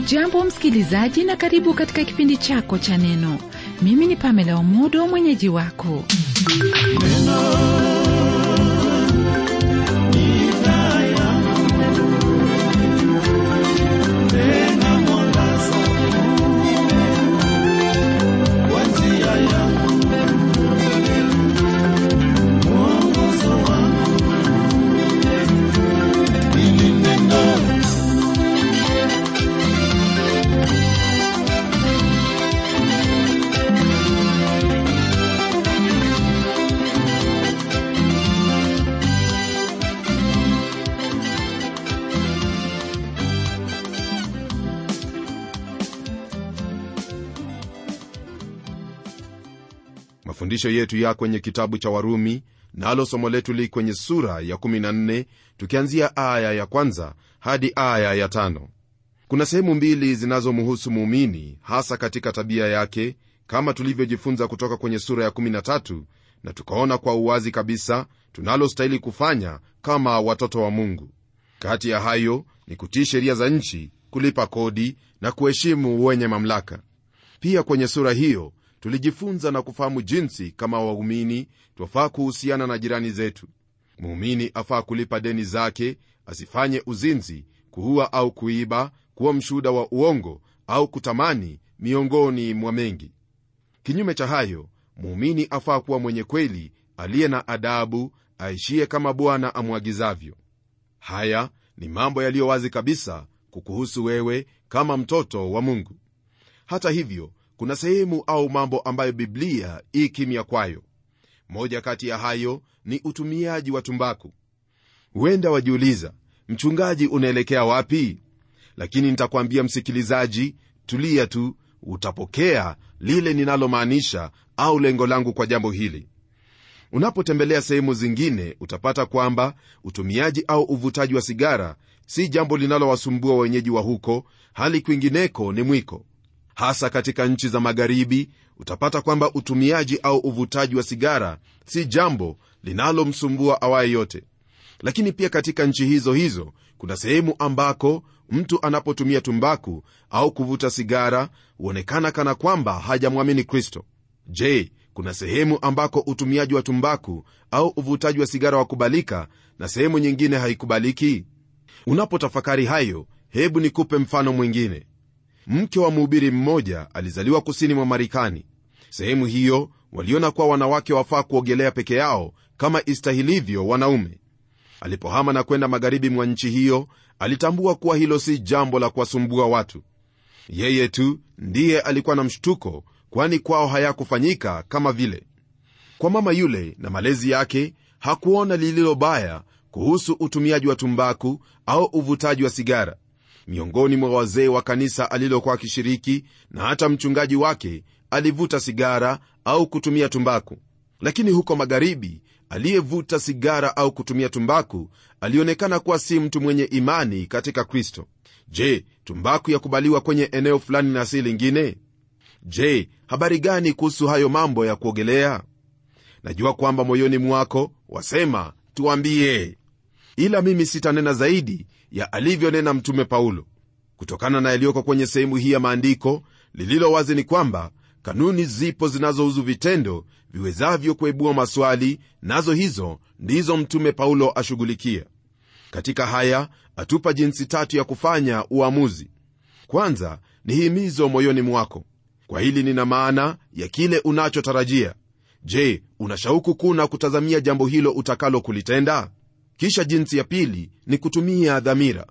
hujambo msikilizaji na karibu katika kipindi chako cha neno mimi ni pamela omodo mwenyeji wako mafundisho yetu ya kwenye kitabu cha warumi nalo somo letu li kwenye sura ya 14 tukianzia aya ya kwanza hadi aya ya tano kuna sehemu mbili zinazomhusu muumini hasa katika tabia yake kama tulivyojifunza kutoka kwenye sura ya 13 na tukaona kwa uwazi kabisa tunalostahili kufanya kama watoto wa mungu kati ya hayo ni kutii sheria za nchi kulipa kodi na kuheshimu wenye mamlaka pia kwenye sura hiyo tulijifunza na kufahamu jinsi kama waumini twafaa kuhusiana na jirani zetu muumini afaa kulipa deni zake asifanye uzinzi kuua au kuiba kuwa mshuhuda wa uongo au kutamani miongoni mwa mengi kinyume cha hayo muumini afaa kuwa mwenye kweli aliye na adabu aishie kama bwana amwagizavyo haya ni mambo yaliyo wazi kabisa kukuhusu wewe kama mtoto wa mungu hata hivyo kuna sehemu au mambo ambayo biblia ii kimya kwayo moja kati ya hayo ni utumiaji wa tumbaku huenda wajiuliza mchungaji unaelekea wapi lakini nitakwambia msikilizaji tulia tu utapokea lile ninalomaanisha au lengo langu kwa jambo hili unapotembelea sehemu zingine utapata kwamba utumiaji au uvutaji wa sigara si jambo linalowasumbua wenyeji wa huko hali kwingineko ni mwiko hasa katika nchi za magharibi utapata kwamba utumiaji au uvutaji wa sigara si jambo linalomsumbua awaye yote lakini pia katika nchi hizo hizo kuna sehemu ambako mtu anapotumia tumbaku au kuvuta sigara huonekana kana kwamba hajamwamini kristo je kuna sehemu ambako utumiaji wa tumbaku au uvutaji wa sigara wakubalika na sehemu nyingine haikubaliki unapotafakari hayo hebu nikupe mfano mwingine mke wa mhubiri mmoja alizaliwa kusini mwa marekani sehemu hiyo waliona kuwa wanawake wafaa kuogelea peke yao kama istahilivyo wanaume alipohama na kwenda magharibi mwa nchi hiyo alitambua kuwa hilo si jambo la kuwasumbua watu yeye tu ndiye alikuwa na mshtuko kwani kwao hayakufanyika kama vile kwa mama yule na malezi yake hakuona lililo baya kuhusu utumiaji wa tumbaku au uvutaji wa sigara miongoni mwa wazee wa kanisa alilokuwa akishiriki na hata mchungaji wake alivuta sigara au kutumia tumbaku lakini huko magharibi aliyevuta sigara au kutumia tumbaku alionekana kuwa si mtu mwenye imani katika kristo je tumbaku yakubaliwa kwenye eneo fulani na si lingine je habari gani kuhusu hayo mambo ya kuogelea najua kwamba moyoni mwako wasema tuambie ila mimi sitanena zaidi ya alivyonena mtume paulo kutokana na yaliyoko kwenye sehemu hii ya maandiko lililo wazi ni kwamba kanuni zipo zinazohusu vitendo viwezavyo kuibua maswali nazo hizo ndizo mtume paulo ashughulikia katika haya atupa jinsi tatu ya kufanya uamuzi kwanza ni himizo moyoni mwako kwa hili nina maana ya kile unachotarajia je una shauku kuu na kutazamia jambo hilo utakalo kulitenda kisha jinsi ya pili ni kutumia dhamira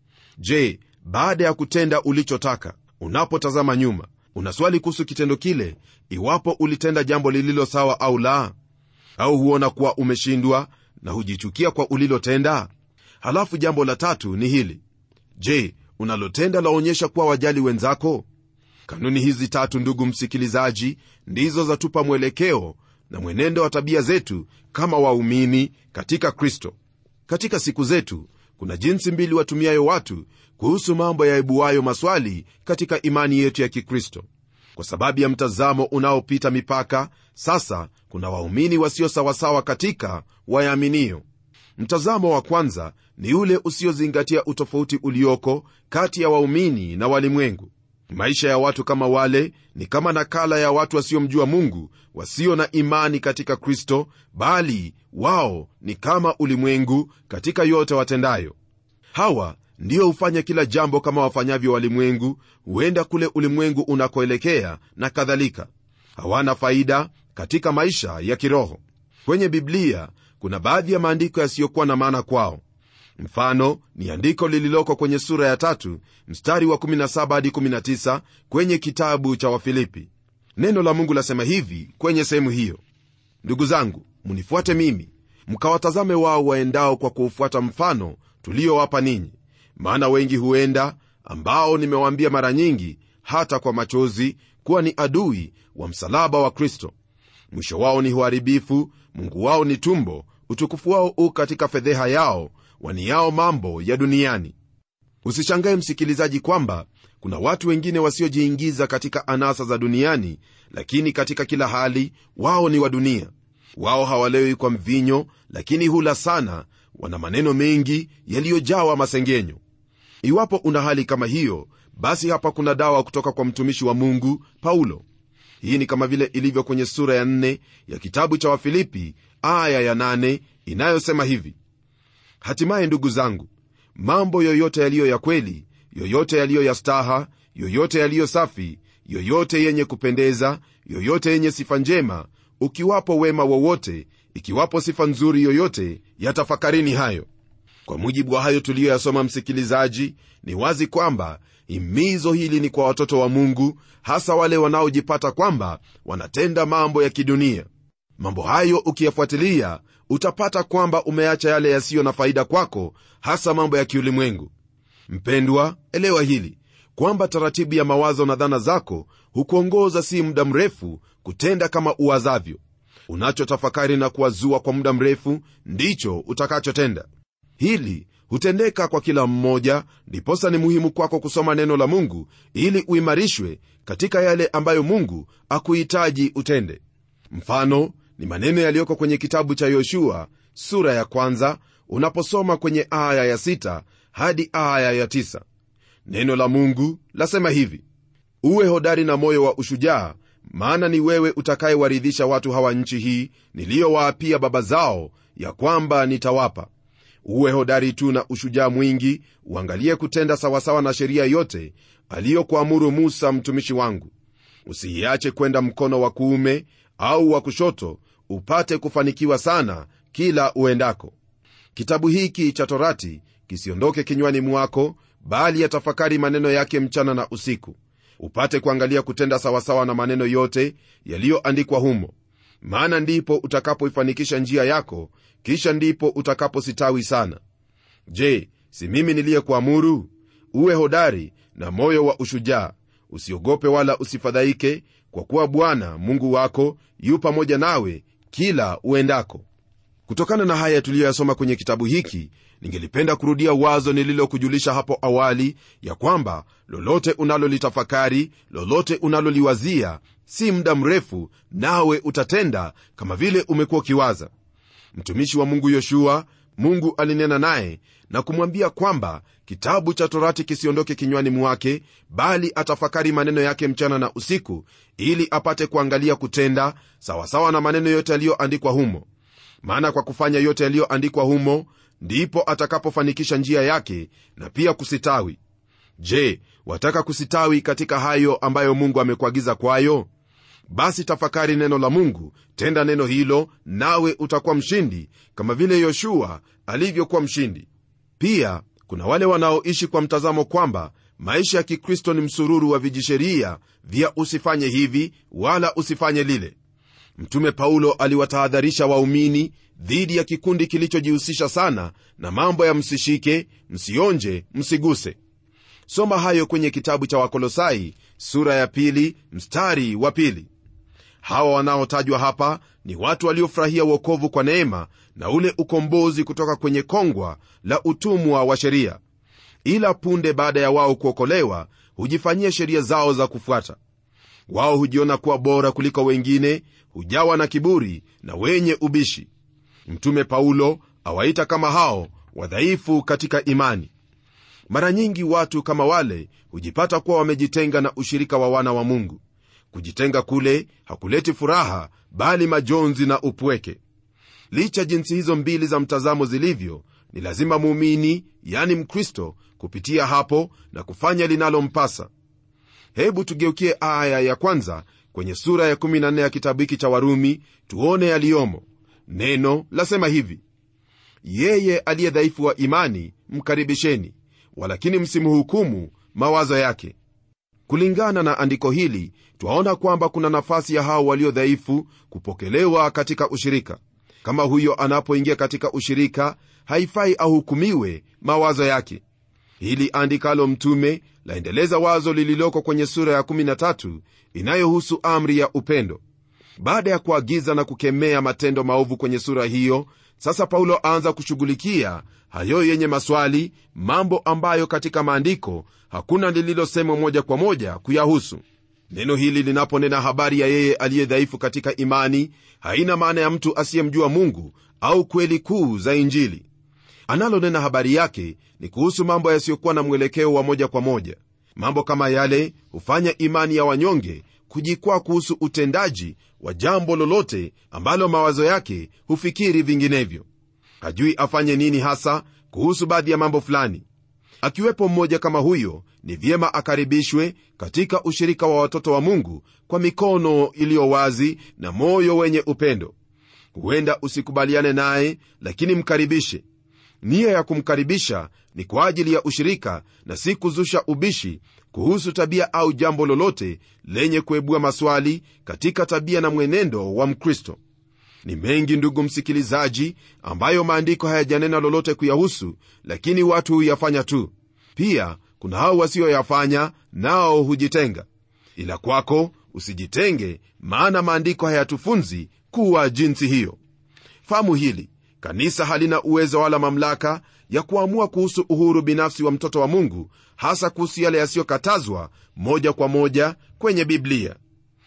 je baada ya kutenda ulichotaka unapotazama nyuma una swali kuhusu kitendo kile iwapo ulitenda jambo lililo sawa au la au huona kuwa umeshindwa na hujichukia kwa ulilotenda halafu jambo la tatu ni hili je unalotenda laonyesha kuwa wajali wenzako kanuni hizi tatu ndugu msikilizaji ndizo zatupa mwelekeo na mwenendo wa tabia zetu kama waumini katika kristo katika siku zetu kuna jinsi mbili watumiayo watu kuhusu mambo yaibuayo maswali katika imani yetu ya kikristo kwa sababu ya mtazamo unaopita mipaka sasa kuna waumini wasio sawasawa katika wayaaminio mtazamo wa kwanza ni ule usiozingatia utofauti ulioko kati ya waumini na walimwengu maisha ya watu kama wale ni kama nakala ya watu wasiomjua mungu wasio na imani katika kristo bali wao ni kama ulimwengu katika yote watendayo hawa ndiyo hufanya kila jambo kama wafanyavyo walimwengu huenda kule ulimwengu unakoelekea na kadhalika hawana faida katika maisha ya kiroho kwenye biblia kuna baadhi ya maandiko yasiyokuwa na maana kwao mfano ni andiko lililoko kwenye sura ya tatu mstari wa 17 hadi 19 kwenye kitabu cha wafilipi neno la mungu lasema hivi kwenye sehemu hiyo ndugu zangu mnifuate mimi mkawatazame wao waendao kwa kuufuata mfano tuliowapa ninyi maana wengi huenda ambao nimewaambia mara nyingi hata kwa machozi kuwa ni adui wa msalaba wa kristo mwisho wao ni uharibifu mungu wao ni tumbo utukufu wao u katika fedheha yao waniao mambo ya duniani usishangae msikilizaji kwamba kuna watu wengine wasiojiingiza katika anasa za duniani lakini katika kila hali wao ni wa dunia wao hawalewi kwa mvinyo lakini hula sana wana maneno mengi yaliyojawa masengenyo iwapo una hali kama hiyo basi hapa kuna dawa kutoka kwa mtumishi wa mungu paulo hii ni kama vile ilivyo kwenye sura ya 4 ya kitabu cha wafilipi aya ya 8 inayosema hivi hatimaye ndugu zangu mambo yoyote yaliyo ya kweli yoyote yaliyo ya staha yoyote yaliyo safi yoyote yenye kupendeza yoyote yenye sifa njema ukiwapo wema wowote ikiwapo sifa nzuri yoyote yatafakarini hayo kwa mujibu wa hayo tuliyoyasoma msikilizaji ni wazi kwamba himizo hili ni kwa watoto wa mungu hasa wale wanaojipata kwamba wanatenda mambo ya kidunia mambo hayo ukiyafuatilia utapata kwamba umeacha yale yasiyo na faida kwako hasa mambo ya kiulimwengu mpendwa elewa hili kwamba taratibu ya mawazo na dhana zako hukuongoza si muda mrefu kutenda kama uwazavyo unachotafakari na kuwazua kwa muda mrefu ndicho utakachotenda hili hutendeka kwa kila mmoja ndiposa ni muhimu kwako kusoma neno la mungu ili uimarishwe katika yale ambayo mungu akuhitaji utende mfano ni maneno yaliyoko kwenye kitabu cha yoshua sura ya kwanza unaposoma kwenye aya ya sita hadi aya ya tisa neno la mungu lasema hivi uwe hodari na moyo wa ushujaa maana ni wewe utakayewaridhisha watu hawa nchi hii niliyowaapia baba zao ya kwamba nitawapa uwe hodari tu na ushujaa mwingi uangalie kutenda sawasawa na sheria yote aliyokuamuru musa mtumishi wangu usiiache kwenda mkono wa kuume au wa kushoto upate kufanikiwa sana kila uendako kitabu hiki cha torati kisiondoke kinywani mwako bali yatafakari maneno yake mchana na usiku upate kuangalia kutenda sawasawa na maneno yote yaliyoandikwa humo maana ndipo utakapoifanikisha njia yako kisha ndipo utakapositawi sana je si mimi niliyekuamuru uwe hodari na moyo wa ushujaa usiogope wala usifadhaike kwa kuwa bwana mungu wako yu pamoja nawe kila uendako kutokana na haya tuliyoyasoma kwenye kitabu hiki ningelipenda kurudia wazo nililokujulisha hapo awali ya kwamba lolote unalolitafakari lolote unaloliwazia si muda mrefu nawe utatenda kama vile umekuwa ukiwaza mtumishi wa mungu yoshua mungu alinena naye na kumwambia kwamba kitabu cha torati kisiondoke kinywani mwake bali atafakari maneno yake mchana na usiku ili apate kuangalia kutenda sawasawa na maneno yote yaliyoandikwa humo maana kwa kufanya yote yaliyoandikwa humo ndipo atakapofanikisha njia yake na pia kusitawi je wataka kusitawi katika hayo ambayo mungu amekuagiza kwayo basi tafakari neno la mungu tenda neno hilo nawe utakuwa mshindi kama vile yoshua alivyokuwa mshindi pia kuna wale wanaoishi kwa mtazamo kwamba maisha ya kikristo ni msururu wa vijisheria vya usifanye hivi wala usifanye lile mtume paulo aliwatahadharisha waumini dhidi ya kikundi kilichojihusisha sana na mambo ya msishike msionje msiguse soma hayo kwenye kitabu cha wakolosai sura ya pili mstari wa pili hawa wanaotajwa hapa ni watu waliofurahia uokovu kwa neema na ule ukombozi kutoka kwenye kongwa la utumwa wa sheria ila punde baada ya wao kuokolewa hujifanyia sheria zao za kufuata wao hujiona kuwa bora kuliko wengine hujawa na kiburi na wenye ubishi mtume paulo awaita kama hao wadhaifu katika imani mara nyingi watu kama wale hujipata kuwa wamejitenga na ushirika wa wana wa mungu kujitenga kule hakuleti furaha bali majonzi na upweke licha jinsi hizo mbili za mtazamo zilivyo ni lazima muumini yani mkristo kupitia hapo na kufanya linalompasa hebu tugeukie aya ya kwanza kwenye sura ya 14 ya kitabu hiki cha warumi tuone yaliyomo neno lasema hivi yeye aliye dhaifu wa imani mkaribisheni walakini msimhukumu mawazo yake kulingana na andiko hili twaona kwamba kuna nafasi ya hao walio dhaifu kupokelewa katika ushirika kama huyo anapoingia katika ushirika haifai ahukumiwe mawazo yake hili andikalo mtume laendeleza wazo lililoko kwenye sura ya 13 inayohusu amri ya upendo baada ya kuagiza na kukemea matendo maovu kwenye sura hiyo sasa paulo aanza kushughulikia hayo yenye maswali mambo ambayo katika maandiko hakuna lililosemwa moja kwa moja kuyahusu neno hili linaponena habari ya yeye aliye dhaifu katika imani haina maana ya mtu asiyemjua mungu au kweli kuu za injili analonena habari yake ni kuhusu mambo yasiyokuwa na mwelekeo wa moja kwa moja mambo kama yale hufanya imani ya wanyonge kujikwaa kuhusu utendaji wa jambo lolote ambalo mawazo yake hufikiri vinginevyo hajui afanye nini hasa kuhusu baadhi ya mambo fulani akiwepo mmoja kama huyo ni vyema akaribishwe katika ushirika wa watoto wa mungu kwa mikono iliyo wazi na moyo wenye upendo huenda usikubaliane naye lakini mkaribishe nia ya kumkaribisha ni kwa ajili ya ushirika na si kuzusha ubishi kuhusu tabia au jambo lolote lenye kuebua maswali katika tabia na mwenendo wa mkristo ni mengi ndugu msikilizaji ambayo maandiko hayajanena lolote kuyahusu lakini watu huyafanya tu pia kuna hao wasioyafanya nao hujitenga ila kwako usijitenge maana maandiko hayatufunzi kuwa jinsi hiyo fahamu hili kanisa halina uwezo wala mamlaka ya kuamua kuhusu uhuru binafsi wa mtoto wa mungu hasa kuhusu yale yasiyokatazwa moja kwa moja kwenye biblia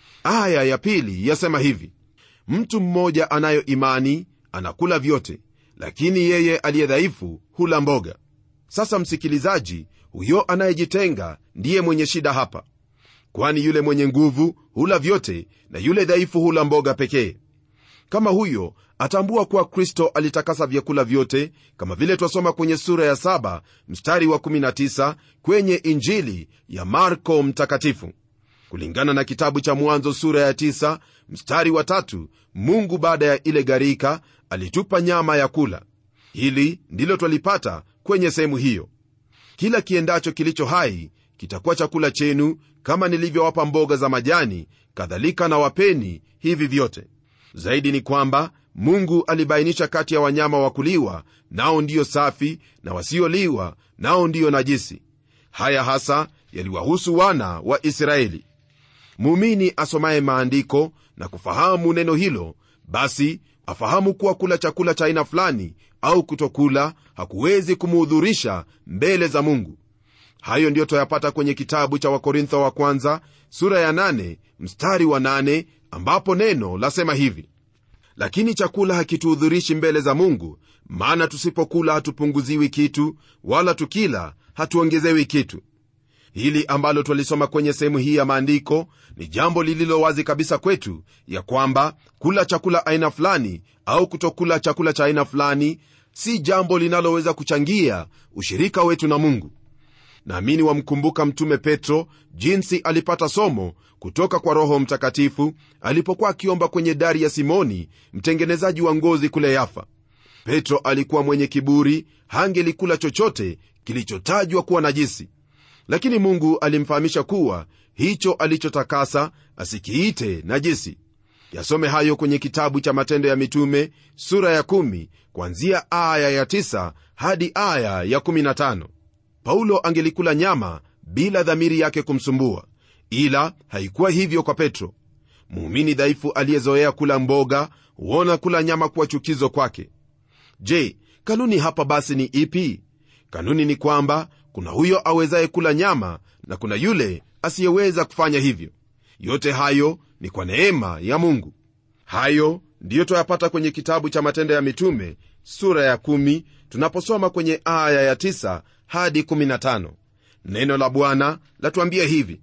aya ya pili yasema hivi mtu mmoja anayo imani anakula vyote lakini yeye aliye dhaifu hula mboga sasa msikilizaji huyo anayejitenga ndiye mwenye shida hapa kwani yule mwenye nguvu hula vyote na yule dhaifu hula mboga pekee kama huyo atambua kuwa kristo alitakasa vyakula vyote kama vile twasoma kwenye sura ya 7 mstari wa 19 kwenye injili ya marko mtakatifu kulingana na kitabu cha mwanzo sura ya 9 mstari wa tatu mungu baada ya ile gharika alitupa nyama ya kula hili ndilo twalipata kwenye sehemu hiyo kila kiendacho kilicho hai kitakuwa chakula chenu kama nilivyowapa mboga za majani kadhalika na wapeni hivi vyote zaidi ni kwamba mungu alibainisha kati ya wanyama wa kuliwa nao ndiyo safi na wasioliwa nao ndiyo najisi haya hasa yaliwahusu wana wa israeli muumini asomaye maandiko na kufahamu neno hilo basi afahamu kuwa kula chakula cha aina fulani au kutokula hakuwezi kumuhudhurisha mbele za mungu hayo ndiyo twayapata kwenye kitabu cha wakorintho wa kwanza sura ya 8 mstari wa 8 ambapo neno lasema hivi lakini chakula hakituhudhurishi mbele za mungu maana tusipokula hatupunguziwi kitu wala tukila hatuongezewi kitu hili ambalo twalisoma kwenye sehemu hii ya maandiko ni jambo lililo wazi kabisa kwetu ya kwamba kula chakula aina fulani au kutokula chakula cha aina fulani si jambo linaloweza kuchangia ushirika wetu na mungu naamini wamkumbuka mtume petro jinsi alipata somo kutoka kwa roho mtakatifu alipokuwa akiomba kwenye dari ya simoni mtengenezaji wa ngozi kule yafa petro alikuwa mwenye kiburi hangelikula chochote kilichotajwa kuwa najisi lakini mungu alimfahamisha kuwa hicho alichotakasa asikiite najisi yasome hayo kwenye kitabu cha matendo ya mitume sura ya 1 kwanzia aya ya 9 hadi aya ya 15 paulo angelikula nyama bila dhamiri yake kumsumbua ila haikuwa hivyo kwa petro muumini dhaifu aliyezoea kula mboga huona kula nyama kuwa chukizo kwake je kanuni hapa basi ni ipi kanuni ni kwamba kuna huyo awezaye kula nyama na kuna yule asiyeweza kufanya hivyo yote hayo ni kwa neema ya mungu hayo ndiyo twayapata kwenye kitabu cha matendo ya mitume sura ya 1 tunaposoma kwenye aya ya 9 hadi 15 neno la bwana latuambia hivi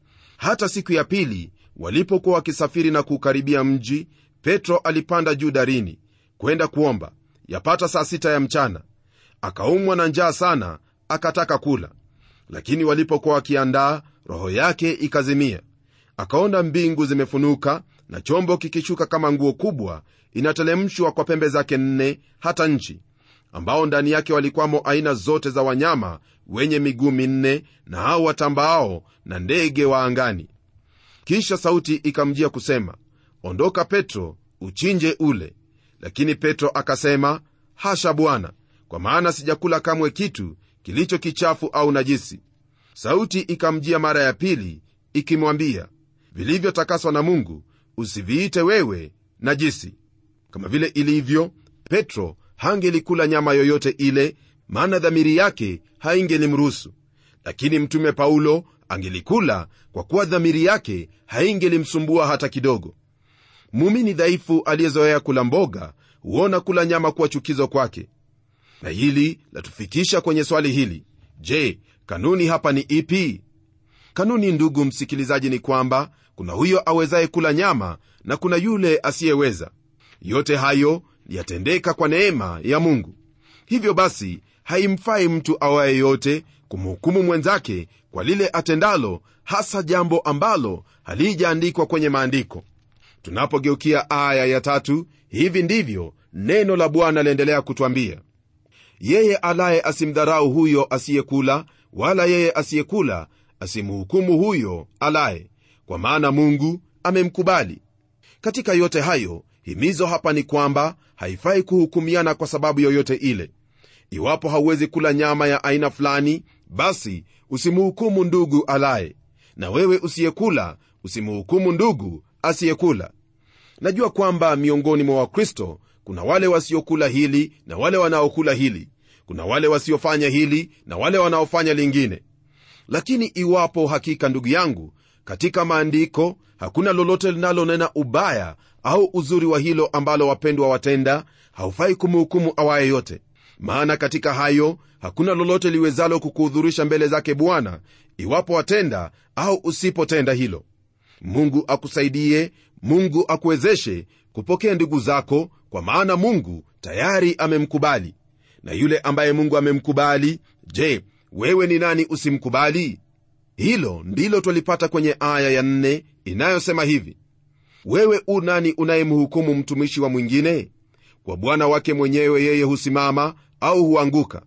hata siku ya pili walipokuwa wakisafiri na kuukaribia mji petro alipanda juu darini kwenda kuomba yapata saa sita ya mchana akaumwa na njaa sana akataka kula lakini walipokuwa wakiandaa roho yake ikazimia akaona mbingu zimefunuka na chombo kikishuka kama nguo kubwa inatelemshwa kwa pembe zake nne hata nchi ambao ndani yake walikwamo aina zote za wanyama wenye miguu minne na hao watambaao na ndege wa angani kisha sauti ikamjia kusema ondoka petro uchinje ule lakini petro akasema hasha bwana kwa maana sijakula kamwe kitu kilicho kichafu au najisi sauti ikamjia mara ya pili ikimwambia vilivyotakaswa na mungu usiviite wewe najisi kama vile ilivyo petro hangelikula nyama yoyote ile maana dhamiri yake haingelimruhusu lakini mtume paulo angelikula kwa kuwa dhamiri yake haingelimsumbua hata kidogo muumini dhaifu aliyezoea kula mboga huona kula nyama kuwa chukizo kwake na hili latufikisha kwenye swali hili je kanuni hapa ni ipi kanuni ndugu msikilizaji ni kwamba kuna huyo awezaye kula nyama na kuna yule asiyeweza yote hayo yatendeka kwa neema ya mungu hivyo basi haimfai mtu awaye yote kumhukumu mwenzake kwa lile atendalo hasa jambo ambalo halijaandikwa kwenye maandiko tunapogeukia aya ya tatu hivi ndivyo neno la bwana liendelea kutwambia yeye alaye asimdharau huyo asiyekula wala yeye asiyekula asimhukumu huyo alaye kwa maana mungu amemkubali katika yote hayo himizo hapa ni kwamba haifai kuhukumiana kwa sababu yoyote ile iwapo hauwezi kula nyama ya aina fulani basi usimhukumu ndugu alaye na wewe usiyekula usimhukumu ndugu asiyekula najua kwamba miongoni mwa wakristo kuna wale wasiokula hili na wale wanaokula hili kuna wale wasiofanya hili na wale wanaofanya lingine lakini iwapo hakika ndugu yangu katika maandiko hakuna lolote linalonena ubaya au uzuri wa hilo ambalo wapendwa watenda haufai kumhukumu awaye yote maana katika hayo hakuna lolote liwezalo kukuhudhurisha mbele zake bwana iwapo watenda au usipotenda hilo mungu akusaidie mungu akuwezeshe kupokea ndugu zako kwa maana mungu tayari amemkubali na yule ambaye mungu amemkubali je wewe ni nani usimkubali hilo ndilo twalipata kwenye aya ya nne inayosema hivi wewe u nani unayemhukumu mtumishi wa mwingine kwa bwana wake mwenyewe yeye husimama au huanguka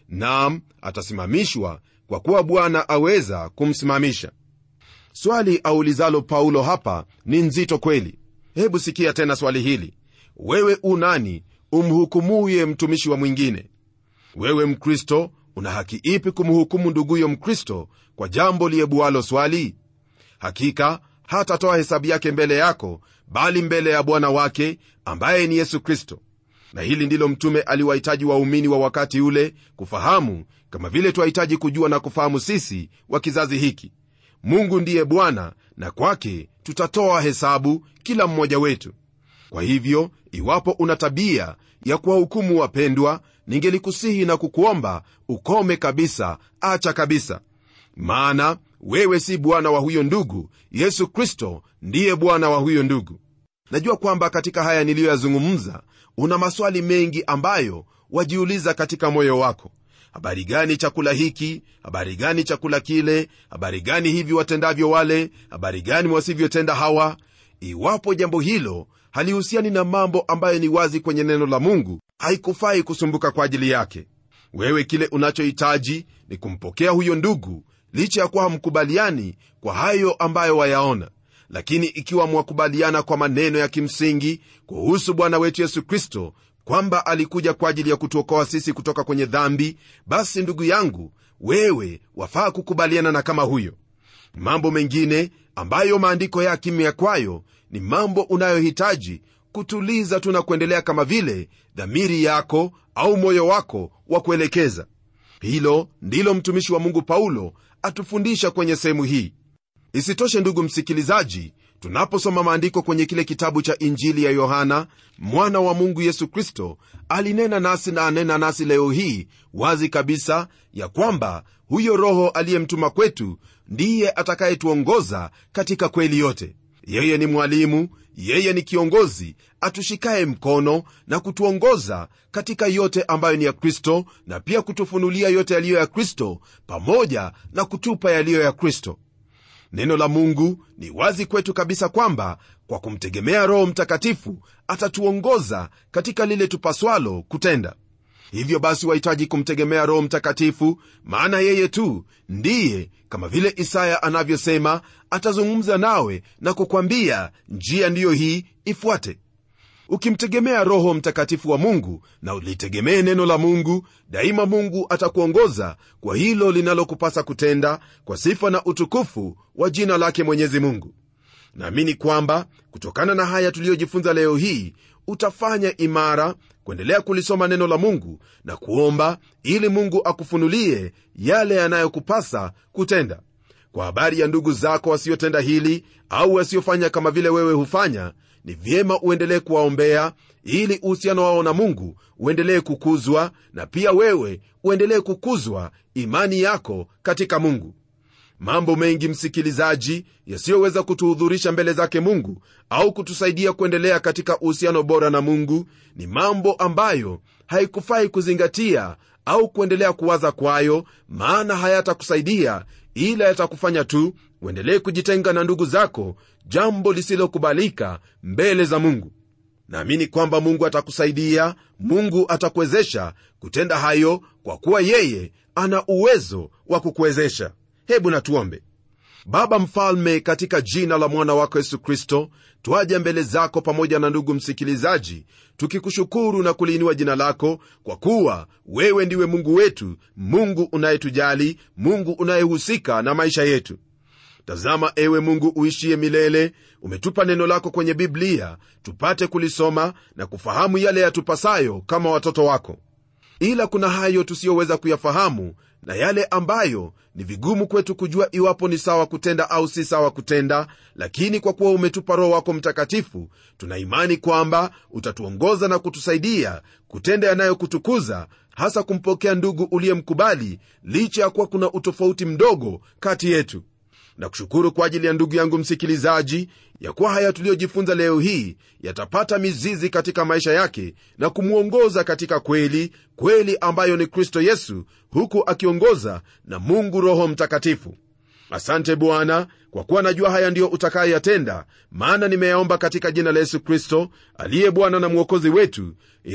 nam atasimamishwa kwa kuwa bwana aweza kumsimamisha swali aulizalo paulo hapa ni nzito kweli hebu sikia tena swali hili wewe u nani umhukumuye mtumishi wa mwingine wewe mkristo una haki ipi kumhukumu nduguyo mkristo kwa jambo liyebualo swali hakika hatatoa hesabu yake mbele yako bali mbele ya bwana wake ambaye ni yesu kristo na hili ndilo mtume aliwahitaji waumini wa wakati ule kufahamu kama vile twahitaji kujua na kufahamu sisi wa kizazi hiki mungu ndiye bwana na kwake tutatoa hesabu kila mmoja wetu kwa hivyo iwapo una tabia ya kuwahukumu wapendwa ningelikusihi na kukuomba ukome kabisa acha kabisa maana wewe si bwana wa huyo ndugu yesu kristo ndiye bwana wa huyo ndugu najua kwamba katika haya niliyoyazungumza una maswali mengi ambayo wajiuliza katika moyo wako habari gani chakula hiki habari gani chakula kile habari gani hivi watendavyo wale habari gani wasivyotenda hawa iwapo jambo hilo halihusiani na mambo ambayo ni wazi kwenye neno la mungu haikufai kusumbuka kwa ajili yake wewe kile unachohitaji ni kumpokea huyo ndugu licha ya kuwa hamkubaliani kwa hayo ambayo wayaona lakini ikiwa mwakubaliana kwa maneno ya kimsingi kuhusu bwana wetu yesu kristo kwamba alikuja kwa ajili ya kutuokoa sisi kutoka kwenye dhambi basi ndugu yangu wewe wafaa kukubaliana na kama huyo mambo mengine ambayo maandiko ya kimya kwayo ni mambo unayohitaji kutuliza tu na kuendelea kama vile dhamiri yako au moyo wako wa kuelekeza hilo ndilo mtumishi wa mungu paulo atufundisha kwenye sehemu hii isitoshe ndugu msikilizaji tunaposoma maandiko kwenye kile kitabu cha injili ya yohana mwana wa mungu yesu kristo alinena nasi na anena nasi leo hii wazi kabisa ya kwamba huyo roho aliyemtuma kwetu ndiye atakayetuongoza katika kweli yote yeye ni mwalimu yeye ni kiongozi atushikaye mkono na kutuongoza katika yote ambayo ni ya kristo na pia kutufunulia yote yaliyo ya kristo pamoja na kutupa yaliyo ya kristo neno la mungu ni wazi kwetu kabisa kwamba kwa kumtegemea roho mtakatifu atatuongoza katika lile tupaswalo kutenda hivyo basi wahitaji kumtegemea roho mtakatifu maana yeye tu ndiye kama vile isaya anavyosema atazungumza nawe na kukwambia njia ndiyo hii ifuate ukimtegemea roho mtakatifu wa mungu na ulitegemee neno la mungu daima mungu atakuongoza kwa hilo linalokupasa kutenda kwa sifa na utukufu wa jina lake mwenyezi mungu naamini kwamba kutokana na haya tuliyojifunza leo hii utafanya imara kuendelea kulisoma neno la mungu na kuomba ili mungu akufunulie yale yanayokupasa kutenda kwa habari ya ndugu zako wasiotenda hili au wasiofanya kama vile wewe hufanya ni vyema uendelee kuwaombea ili uhusiano wao na mungu uendelee kukuzwa na pia wewe uendelee kukuzwa imani yako katika mungu mambo mengi msikilizaji yasiyoweza kutuhudhurisha mbele zake mungu au kutusaidia kuendelea katika uhusiano bora na mungu ni mambo ambayo haikufai kuzingatia au kuendelea kuwaza kwayo maana hayatakusaidia ila yatakufanya tu uendelee kujitenga na ndugu zako jambo lisilokubalika mbele za mungu naamini kwamba mungu atakusaidia mungu atakuwezesha kutenda hayo kwa kuwa yeye ana uwezo wa kukuwezesha hebu natuombe baba mfalme katika jina la mwana wako yesu kristo twaja mbele zako pamoja na ndugu msikilizaji tukikushukuru na kuliinua jina lako kwa kuwa wewe ndiwe mungu wetu mungu unayetujali mungu unayehusika na maisha yetu tazama ewe mungu uishiye milele umetupa neno lako kwenye biblia tupate kulisoma na kufahamu yale yatupasayo kama watoto wako ila kuna hayo tusiyoweza kuyafahamu na yale ambayo ni vigumu kwetu kujua iwapo ni sawa kutenda au si sawa kutenda lakini kwa kuwa umetupa roho wako mtakatifu tuna imani kwamba utatuongoza na kutusaidia kutenda yanayokutukuza hasa kumpokea ndugu uliyemkubali licha ya kuwa kuna utofauti mdogo kati yetu na kushukuru kwa ajili ya ndugu yangu msikilizaji ya kuwa haya tuliyojifunza leo hii yatapata mizizi katika maisha yake na kumwongoza katika kweli kweli ambayo ni kristo yesu huku akiongoza na mungu roho mtakatifu asante bwana kwa kuwa najua haya ndiyo utakayoyatenda maana nimeyaomba katika jina la yesu kristo aliye bwana na mwokozi wetu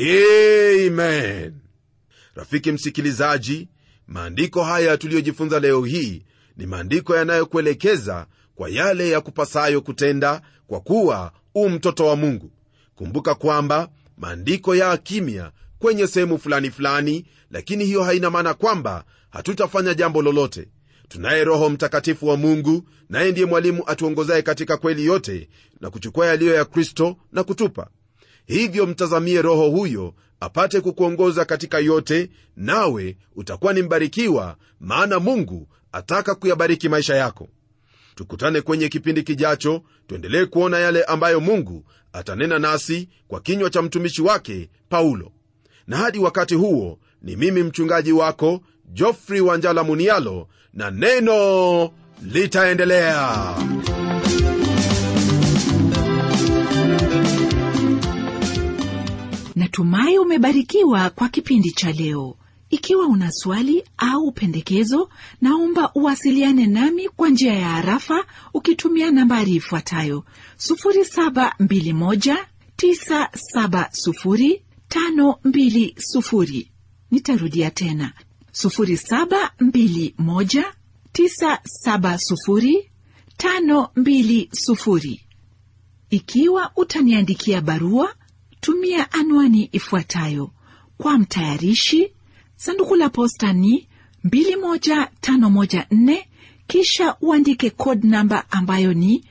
amen rafiki msikilizaji maandiko haya tuliyojifunza leo hii ni maandiko yanayokuelekeza kwa yale ya kupasayo kutenda kwa kuwa u mtoto wa mungu kumbuka kwamba maandiko ya kimya kwenye sehemu fulani fulani lakini hiyo haina maana kwamba hatutafanya jambo lolote tunaye roho mtakatifu wa mungu naye ndiye mwalimu atuongozaye katika kweli yote na kuchukua yaliyo ya kristo na kutupa hivyo mtazamie roho huyo apate kukuongoza katika yote nawe utakuwa ni mbarikiwa maana mungu ataka kuyabariki maisha yako tukutane kwenye kipindi kijacho tuendelee kuona yale ambayo mungu atanena nasi kwa kinywa cha mtumishi wake paulo na hadi wakati huo ni mimi mchungaji wako jofrey wanjala munialo na neno litaendelea natumai umebarikiwa kwa kipindi cha leo ikiwa una swali au pendekezo naomba uwasiliane nami kwa njia ya harafa ukitumia nambari ifuatayo 721970520 nitarudia tena 721970520 ikiwa utaniandikia barua tumia anwani ifuatayo kwa mtayarishi sanduku la posta ni 21514 kisha uandike code namba ambayo ni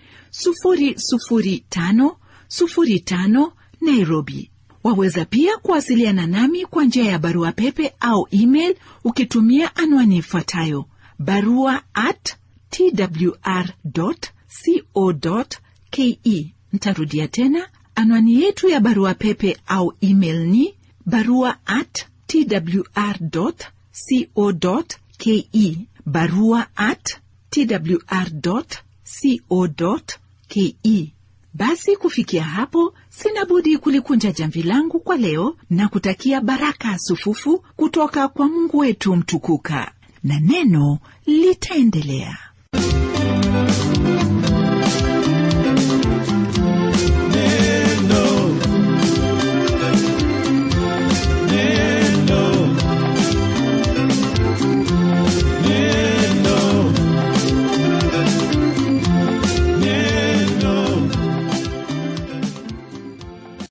00505 nairobi waweza pia kuwasiliana nami kwa njia ya barua pepe au email ukitumia anwani ifuatayo barua at twr co ke ntarudia tena anwani yetu ya barua pepe au email ni barua at twr co ke barua at twr co ke basi kufikia hapo sina budi kulikunja jamvi langu kwa leo na kutakia baraka sufufu kutoka kwa mungu wetu mtukuka na neno litaendelea